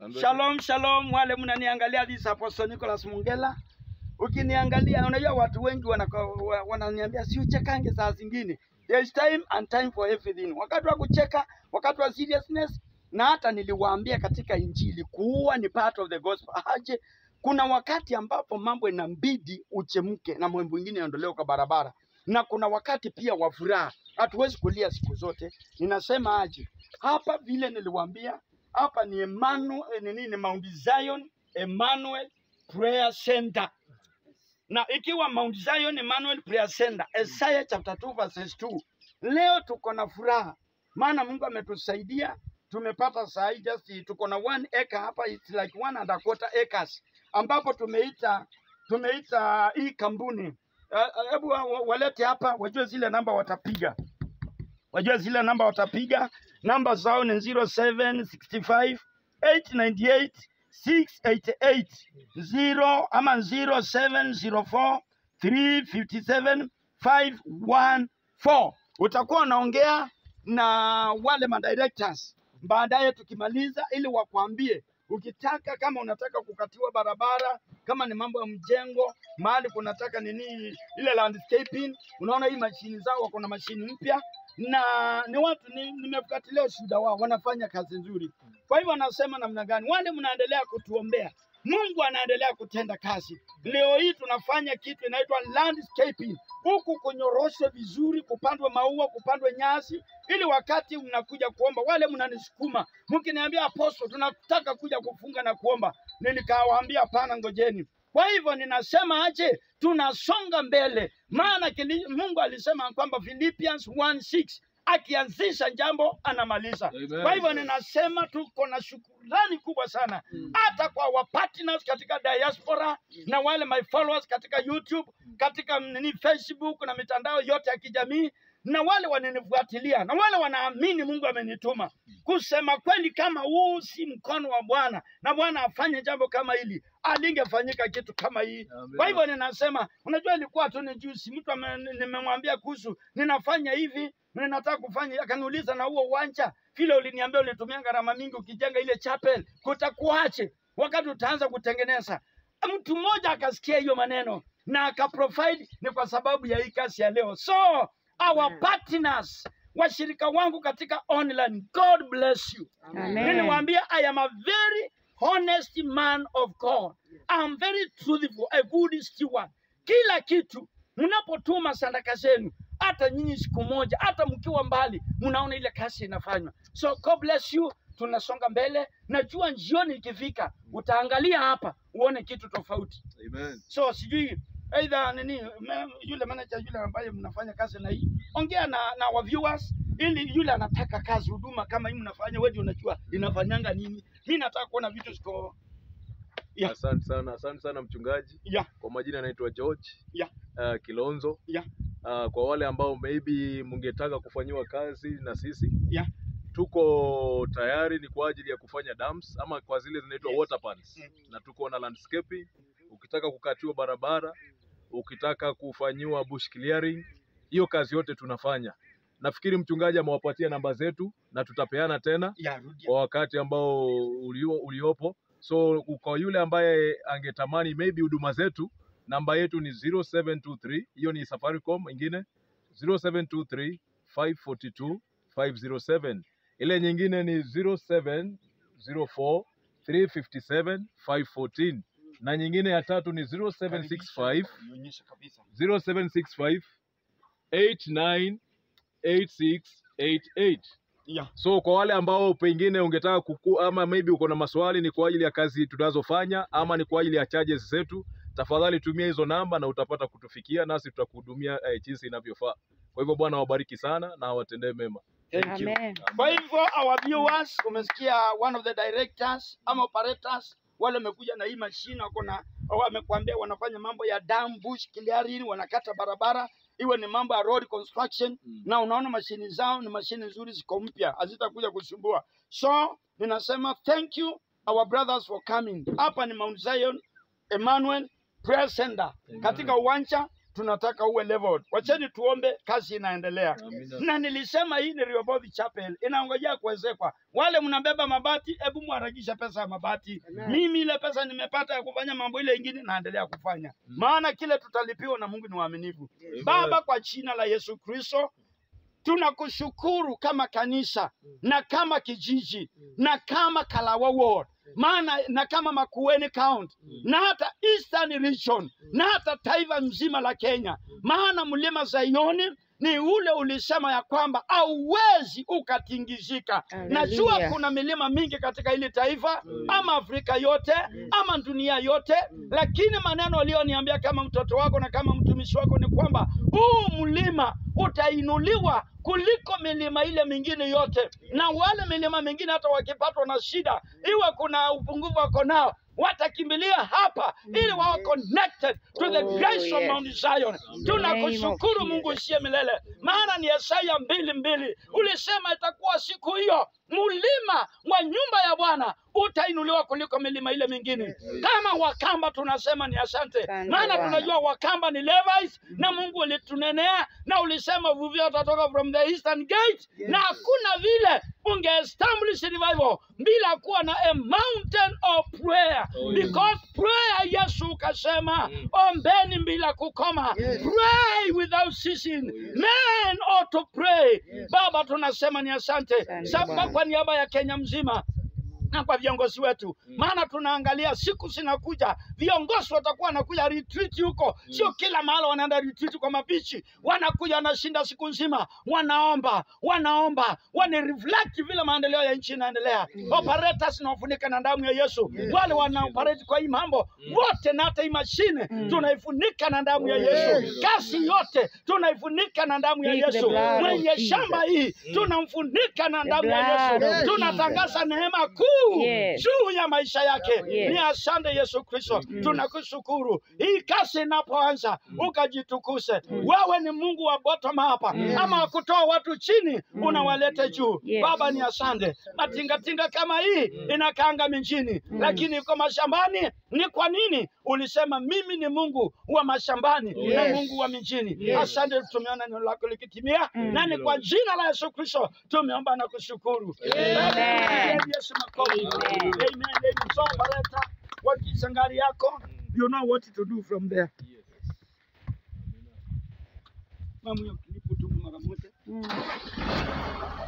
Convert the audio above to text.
Shalom, shalom, wale mnaniangalia, this is Apostle Nicholas Mungela. Ukiniangalia, unajua watu wengi wanako- wa- wananiambia si uchekange saa zingine. There is time and time for everything. Wakati wa kucheka, wakati wa seriousness, na hata niliwaambia katika Injili, kuua ni part of the gospel. Aje, kuna wakati ambapo mambo inambidi uchemke na mambo mengine yaondolewe kwa barabara, na kuna wakati pia wa furaha. Hatuwezi kulia siku zote. Ninasema aje, hapa vile niliwaambia hapa ni Emmanuel, eh, ni nini Mount Zion Emmanuel Prayer Center. Na ikiwa Mount Zion Emmanuel Prayer Center, Isaiah chapter 2 verses 2. Leo tuko na furaha maana Mungu ametusaidia tumepata saa hii just tuko na one acre hapa it's like one and a quarter acres ambapo tumeita tumeita hii kampuni Eh, eh, hebu wa- wa- walete hapa wajue zile namba watapiga wajua zile namba watapiga namba zao ni 0765 898 688 0 ama 0704 357 514 utakuwa unaongea na wale madirectors baadaye tukimaliza ili wakwambie ukitaka kama unataka kukatiwa barabara kama ni mambo ya mjengo mahali kunataka nini ile landscaping unaona hii mashini zao wako na mashini mpya na ni watu ni- nimefuatilia ushuhuda wao wanafanya kazi nzuri kwa hivyo wanasema namna gani wale mnaendelea kutuombea mungu anaendelea kutenda kazi leo hii tunafanya kitu inaitwa landscaping huku kunyoroshwe vizuri kupandwe maua kupandwe nyasi ili wakati mnakuja kuomba wale mnanisukuma mkiniambia apostle tunataka kuja kufunga na kuomba nilikawaambia hapana ngojeni kwa hivyo ninasema aje tunasonga mbele maana kili- mungu alisema kwamba philippians 1:6 akianzisha jambo anamaliza Amen. kwa hivyo ninasema tuko na shukurani kubwa sana hata kwa wa partners katika diaspora na wale my followers katika youtube katika nini facebook na mitandao yote ya kijamii na wale wananifuatilia na wale wanaamini mungu amenituma kusema kweli kama huu si mkono wa bwana na bwana afanye jambo kama hili alingefanyika kitu kama hii Amen. kwa hivyo ninasema unajua ilikuwa tu ni juzi mtu ame- nimemwambia kuhusu ninafanya hivi ninataka kufanya akaniuliza na huo uwanja vile uliniambia ulitumia gharama mingi ukijenga ile chapel kutakuache wakati utaanza kutengeneza mtu mmoja akasikia hiyo maneno na akaprovide ni kwa sababu ya hii kazi ya leo so our partners washirika wangu katika online god bless you Amen. niliwaambia i am a very honest man of god I'm very truthful a good steward kila kitu mnapotuma sadaka zenu hata nyinyi siku moja hata mkiwa mbali mnaona ile kazi inafanywa so god bless you tunasonga mbele najua jioni ikifika utaangalia hapa uone kitu tofauti Amen. so sijui aidha nini me- yule manager yule ambaye mnafanya kazi na hii ongea na na wa viewers ili yule anataka kazi huduma kama hii mnafanya wewe ndio unajua inafanyanga nini mi nataka kuona vitu ziko Yeah. Asante sana, asante sana mchungaji. yeah, Kwa majina anaitwa George yeah, uh, Kilonzo. yeah, Uh, kwa wale ambao maybe mungetaka kufanyiwa kazi na sisi yeah. tuko tayari, ni kwa ajili ya kufanya dams ama kwa zile zinaitwa Yes. water pans Mm. na tuko na landscaping. Ukitaka kukatiwa barabara, ukitaka kufanyiwa bush clearing, hiyo kazi yote tunafanya. Nafikiri mchungaji amewapatia namba zetu na tutapeana tena Yeah, rudia. kwa wakati ambao ulio, uliopo. So kwa yule ambaye angetamani maybe huduma zetu, namba yetu ni 0723, hiyo ni Safaricom ingine 0723 542 507. Ile nyingine ni 0704 357 514 na nyingine ya tatu ni 0765 Ionyeshe kabisa. 0765 89 8688. Yeah. So kwa wale ambao pengine ungetaka kuku, ama maybe uko na maswali, ni kwa ajili ya kazi tunazofanya ama ni kwa ajili ya charges zetu, tafadhali tumia hizo namba na utapata kutufikia, nasi tutakuhudumia eh, jinsi inavyofaa. Kwa hivyo Bwana awabariki sana na awatendee mema. Thank you. Amen. Kwa hivyo our viewers, umesikia one of the directors ama operators wale wamekuja na hii mashine wako na wamekwambia wanafanya mambo ya dam bush clearing, wanakata barabara, iwe ni mambo ya road construction Mm. na unaona mashini zao ni mashini nzuri, ziko mpya, hazitakuja kusumbua. So ninasema thank you our brothers for coming. Hapa ni Mount Zion Emmanuel Prayer Center Amen. katika uwanja tunataka uwe leveled. Wacheni tuombe, kazi inaendelea. Amina. Na nilisema hii ni Rehoboth Chapel inangojea kuwezekwa. Wale mnabeba mabati, hebu mharakisha pesa ya mabati. Mimi ile pesa nimepata ya kufanya mambo ile ingine naendelea kufanya, maana kile tutalipiwa na Mungu ni waaminifu. Baba, kwa jina la Yesu Kristo tunakushukuru kama kanisa na kama kijiji na kama Kalawa Ward maana na kama Makueni County na hata Eastern Region na hata taifa mzima la Kenya, maana mlima Zayoni ni ule ulisema ya kwamba hauwezi ukatingizika. Najua Hallelujah. kuna milima mingi katika hili taifa ama Afrika yote ama dunia yote, lakini maneno aliyoniambia kama mtoto wako na kama mtumishi wako ni kwamba huu mlima utainuliwa kuliko milima ile mingine yote, na wale milima mingine hata wakipatwa na shida, iwe kuna upungufu wako nao watakimbilia hapa ili wawe connected to the Oh, grace of yes. Mount Zion. Tunakushukuru Jesus. Mungu usiye milele, maana ni Yesaya mbili mbili ulisema itakuwa siku hiyo mlima wa nyumba ya Bwana utainuliwa kuliko milima ile mingine. Kama Wakamba tunasema ni asante, Asante maana Bwana. tunajua Wakamba ni Levites na Mungu ulitunenea na ulisema vuvio watatoka from the eastern gate, na hakuna vile unge establish revival bila kuwa na a mountain of prayer Oh, yes. because prayer, Yesu ukasema ombeni bila kukoma, pray without ceasing. Men ought to pray. Baba, tunasema ni asante Asante sasa Bwana. kwa niaba ya Kenya mzima na kwa viongozi wetu, maana tunaangalia siku zinakuja, viongozi watakuwa wanakuja retreat huko. Sio kila mahali wanaenda retreat kwa mabichi, wanakuja wanashinda siku nzima, wanaomba wanaomba, wana reflect vile maendeleo ya nchi inaendelea. Operators nawafunika na damu ya Yesu, wale wana operate kwa hii mambo wote, na hata hii mashine tunaifunika na damu ya Yesu, kasi yote tunaifunika na damu ya Plead the Yesu, blood of mwenye Jesus. shamba hii tunamfunika na The damu ya blood Yesu, of tunatangaza neema kuu Yes. juu ya maisha yake. Yes. Ni asante Yesu Kristo, tunakushukuru. Hii kasi inapoanza ukajitukuse. Wewe ni Mungu wa bottom up ama wa kutoa watu chini unawaleta juu. Yes. Baba ni asante. Matingatinga kama hii inakaanga mijini, lakini iko mashambani. Ni kwa nini ulisema mimi ni Mungu wa mashambani na Yes. Mungu wa mijini? Yes. Asante, tumeona neno lako likitimia, na ni kwa jina la Yesu Kristo tumeomba na kushukuru. Amen. Yesu makofi. Amen. Amen. Amen. So, Baraka, what is ngari yako? You know what to do from there. Mama, hiyo klipu tu mara moja. Mm.